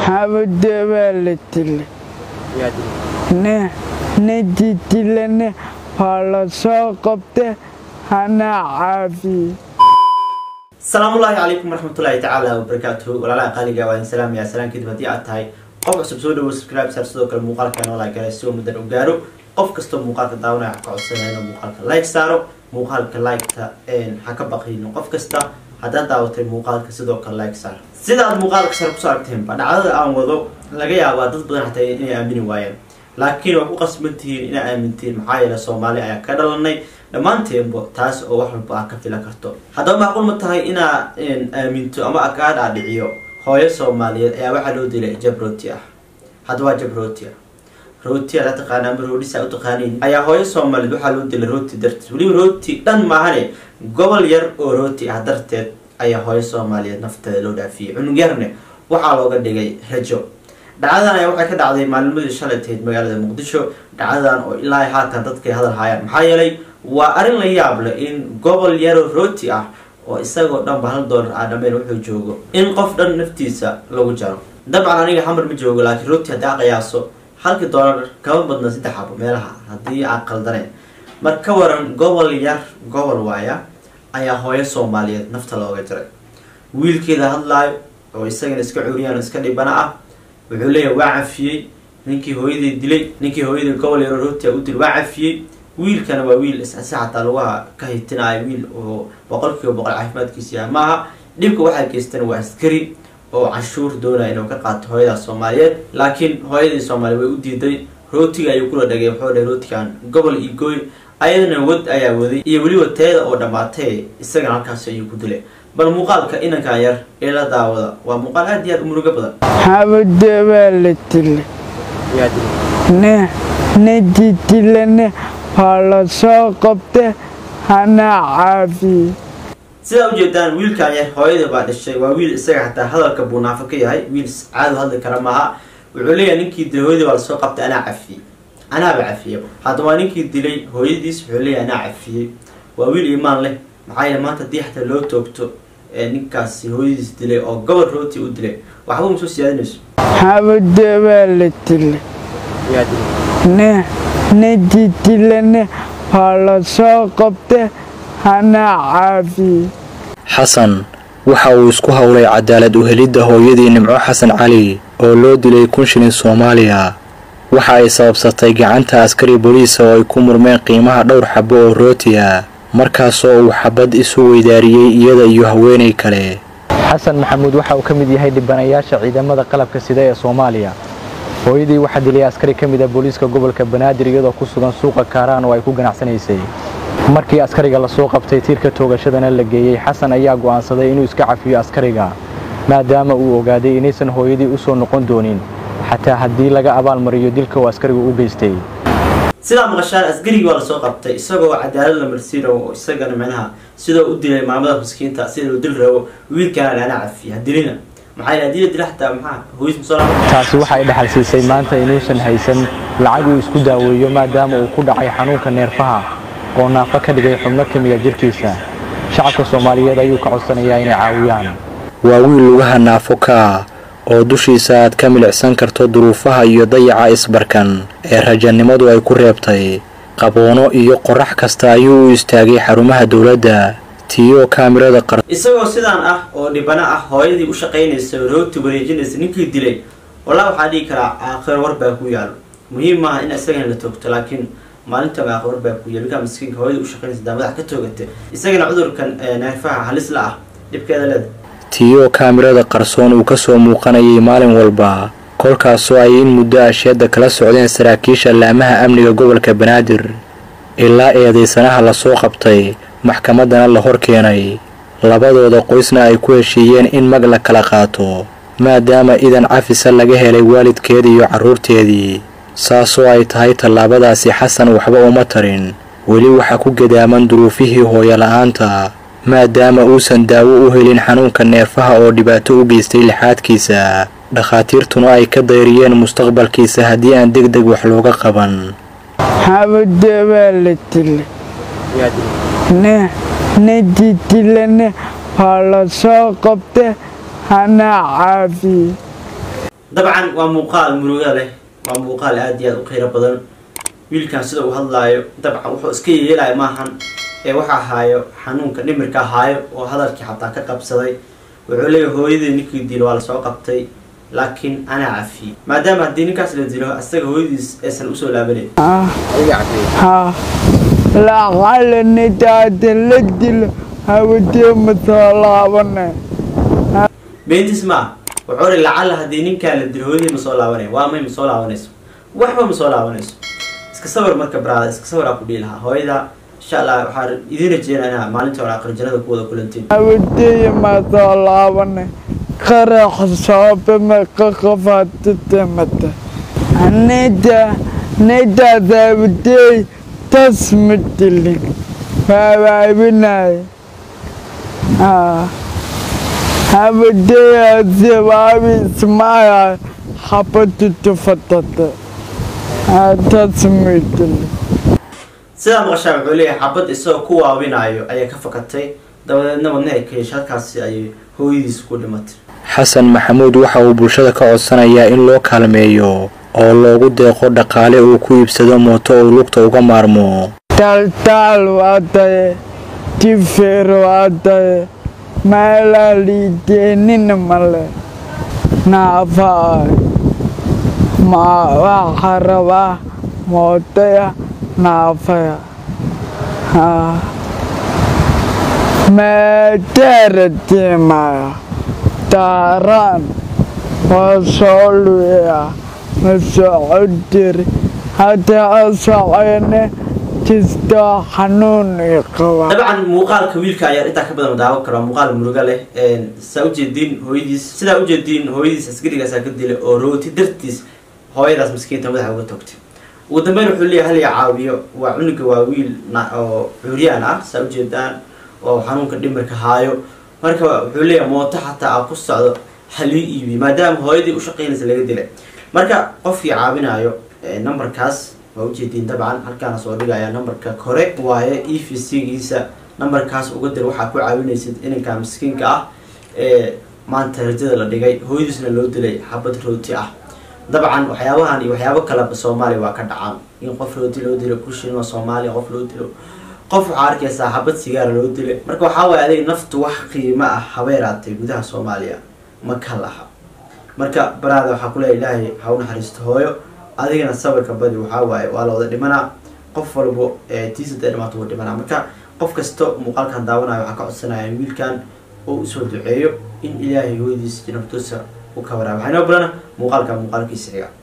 xabada waa la dilay nadi dilane waa la soo qabta hana caafiye asalaamullaahi calaykum waraxmatullaahi tacaala wabarakaatuhu walaalaha qaaliga waa in salaamaya salaan kadib haddii aad tahay qof cusub soo dhawo subscribe saar sidoo kale muuqaalka noola gala si uu muddan u gaaro qof kastoo muuqaalka daawanaya ka codsanaya inuu muuqaalka like saaro muuqaalka like-ta ha ka baqayno qof kasta haddaad daawatay muuqaalka sidoo kale like saar sidaad muuqaalka sare kusoo aragteenba dhacdada aan wado laga yaabaa dad badan xataa inay aamini waayeen laakiin waa ku qasban tihiin inaa aamintiin maxaa yeele soomaali ayaa ka dhalanay dhammaanteenba taas oo wax walba ah ka filan karto haddaba macquul ma tahay inaa aaminto ama kaa dhaadhiciyo hooyo soomaaliyeed ayaa waxaa loo dilay jab rooti ah hadda waa jab rooti ah rooti adaa taqaana ama roodhisa u taqaaniin ayaa hooyo soomaaliyeed waxaa loo dilay rooti darteed weliba rooti dhan maahane gobol yar oo rooti ah darteed ayaa hooyo soomaaliyeed nafteeda loo dhaafiyey cunug yarne waxaa looga dhigay rajo dhacdadan ayaa waxay ka dhacday maalnimadii shalay tahayd magaalada muqdisho dhacdadan oo ilaa haatan dadkay hadal haayaan maxaa yeelay waa arrin la yaab leh in gobol yaro rooti ah oo isagoo dhanba hal doolar ah dhameen wuxuu joogo in qof dhan naftiisa lagu jaro dabcan aniga xamar ma joogo laakiin rooti haddii a qiyaaso halkii doolar kama badna saddex xabo meelaha haddii aan qaldaneen mar ka waran gobol yar gobol waaya ayaa hooyo soomaaliyeed nafta looga jaray wiilkeeda hadlaayo oo isagana iska curiyaan oo iska dhibana ah wuxuu leeyahay waa cafiyey ninkii hooyadii dilay ninkii hooyadii gobol yaro rootia u dilay waa cafiyey wiilkana waa wiil si xataa lugaha ka hitinaayo wiil oo boqol kiiba boqol caafimaadkiisa yahay maaha dhibka waxaa geystan waa askari oo canshuur doonaya inuu ka qaato hooyadaas soomaaliyeed laakiin hooyadii soomaaliya way u diiday rootiga ayuu kula dhagay wuxuu dhahay rootigan gobol iyo gooy ayadana wad ayaa waday iyo weliba teeda oo dhammaatay isagana halkaas ayuu ku dilay bal muuqaalka inankan yar ee la daawada waa muuqaal aad iyo aad u murugo badan xabada waa la dilay nadi dilane waa la soo qabta hana caafiye sidaa ujeedaan wiilkan yar hooyada baa dhashay waa wiil isaga xataa hadalka buu naafo ka yahay wiil caado hadli kara maaha wuxuu leeyahay ninkii dilay hooyadii baa lasoo qabtay anaa cafiyey anaaba cafiyey hadda waa ninkii dilay hooyadiis wuxuu leeyahay anaa cafiyey waa wiil iimaan leh maxaa yeele maanta haddii xataa loo toogto ninkaasi hooyadiis dilay oo gobol rooti u dilay waxba uma soo siyaadinayso xabada waa la dilay nadi dilane waa la soo qabta hana caafiye xasan waxa uu isku howlay cadaalad u helidda hooyadii nimco xasan cali oo loo dilay kun shilin soomaaliya waxa ay sababsatay gacanta askari boliisa oo ay ku murmeen qiimaha dhowr xabo oo rooti ah markaasoo uu xabad isu weydaariyey iyada iyo haweenay kale xasan maxamuud waxa uu ka mid yahay dhibanayaasha ciidamada qalabka sida ee soomaaliya hooyadii waxaa dilay askari ka mid ah booliiska gobolka banaadir iyadoo ku sugan suuqa kaaraan oo ay ku ganacsanaysay markii askariga lasoo qabtay tiirka toogashadana la geeyey xasan ayaa go'aansaday inuu iska cafiyo askariga maadaama uu ogaaday inaysan hooyadii u soo noqon doonin xataa haddii laga abaalmariyo dilka uu askarigu u geystay sidaa maqashaan askarigii waa lasoo qabtay isagoo cadaalad la marsiin rabo oo isagana micnaha sidoo u dilay maamada miskiinta sida loo dil rabo wiilkana ana cafiya dilina maxaa yeel hadii la dila xataa maxaa hooyis masoo taasi waxay dhaxal siisay maanta inuusan haysan lacag uu isku daaweeyo maadaama uu ku dhacay xanuunka neerfaha oo naafo ka dhigay xubno ka mida jirkiisa shacabka soomaaliyeed ayuu ka codsanayaa inay caawiyaan waa wiil lugaha naafo ka oo dushiisa aad ka milicsan karto duruufaha iyo dayaca isbarkan ee rajanimadu ay ku reebtay qaboono iyo qorax kasta ayuu u istaagay xarumaha dowladda tiyo kaamirada qar isagoo sidaan ah oo dhibana ah hooyadii u shaqaynaysa rooti wareejinaysa ninkii dilay walaa waxaa dhihi karaa aakhiro war baa ku yaalo muhiim maaha in isagana la toogto laakiin maalinta aakhiro war baa ku yaalo ninkaa miskiinka hooyadii u shaqaynaysa daamadax ka toogata isagana cudurkan neerfaha halis la ah dhibkeeda leeda tiyo kaamirada qarsoon uu ka soo muuqanayay maalin walba kolkaasoo ay in muddo asheedda kala socdeen saraakiisha laamaha amniga gobolka banaadir ilaa eedaysanaha lasoo qabtay maxkamaddana la hor keenay labadooda qoysna ay ku heshiiyeen in mag la kala qaato maadaama idan cafisa laga helay waalidkeeda iyo carruurteedii saasoo ay tahay tallaabadaasi xasan waxba uma tarin weli waxaa ku gadaaman duruufihii hooyola'aanta maadaama uusan daawo u helin xanuunka neerfaha oo dhibaato u geystay lixaadkiisa dhakhaatiirtuna ay ka dayriyeen mustaqbalkiisa haddii aan deg deg wax looga qaban xabada waa la dilay nadi dilane waa la soo qabta hana caafiye dabcan waa muuqaal muruga leh waa muuqaal aada iyo aada u qiiro badan wiilkan sida uu hadlaayo dabcan wuxuu iska yeelaya maahan ee waxa ahaayo xanuunka dhimirka ahaayo oo hadalkii xataa ka qabsaday wuxuu leeyahay hooyadii ninkii dilo waa lasoo qabtay laakiin anaa cafiyey maadaama haddii ninkaas la dilo asaga hooyadiis aysan usoo laabanayn ها لعل نداد لدل هودي مطلعنا beentis ma wuxuu ri lacalla haddii ninkaa la dilo hooyadii ma soo laabanaya waa may ma soo laabanayso waxba ma soo laabanayso iska sawir marka baraada iska sawir aa ku dhihi lahaa hooyada insha allah waxaa idiin rajeynaa inaa maalinta hore aqri jannada ku wada kulantiin هودي مطلعنا قرح صوب ما قفات تمت ندا ندا ذابدي تسمت لي فبابنا آه هودي الزبابي سمايا حبت تفتت تسمت لي sidaa maqashaa wuxuu leeyahay xabad isagoo ku waabinaayo ayaa ka fakatay dabadeedna wadna ay ka yeeshay halkaasi ayay hooyadiis ku dhimatay xasan maxamuud waxa uu bulshada ka codsanayaa in loo kaalmeeyo oo loogu deeqo dhaqaale uu ku iibsado mooto uu lugta uga maarmo taltaal waa taye tifeer waa taye meelaa liideenina male naafaa ma waxa rabaa mootaya naafaya haa meeteeratimaya daaraan waa soo luya ma socodiri hadaa socene kistoo xanuun i qaba dabcan muuqaalka wiilka ayaa intaa ka badan daawan kara waa muuqaal muruga leh saa ujeediin hooyadiis sidaa ujeediin hooyadiis askarigaasaa ka dilay oo rooti dartiis hooyadaas maskiinta madaxa uga togtay ugu dambeyn wuxuu leeyahay hal ya caawiyo waa cunuga waa wiil na- oo curyaan ah saa ujeedaan oo xanuunka dhimirka haayo marka wuxuu leeyahay mooto xataa aa ku socdo halii iibi maadaama hooyadii ushaqeynaysa laga dilay marka qofkii caawinayo numberkaas waa ujeediin dabcan halkaana soo dhigaya numberka kore waaye e v c giisa numberkaas uga dir waxaa ku caawinaysid inanka miskiinka ah ee maanta rajada la dhigay hooyadiisna loo dilay xabad rooti ah dabcan waxyaabahan iyo waxyaabo kaleba soomaaliya waa ka dhacaan in qof rooti loo dilo kushinoo soomaaliya qof loo dilo qof waxaa arkaysaa xabad sigaara loo dilay marka waxaa waaye adig naftu wax qiimo ah habeeraatay gudaha soomaaliya ma ka laha marka baraada waxaa kuleeya ilaahay ha u naxariisto hooyo adigana sawirka badi waxaa waaye waa la wada dhimanaa qof walbo tiisa dee dhimaato wuu dhimanaa marka qof kasto muuqaalkan daawanayo waxaa ka codsanaya in wiilkan uu usoo duceeyo in ilaahay hooyadiisa naftuusa u ka waraaba waxaa inoo balana muuqaalka muuqaalkiisa xiga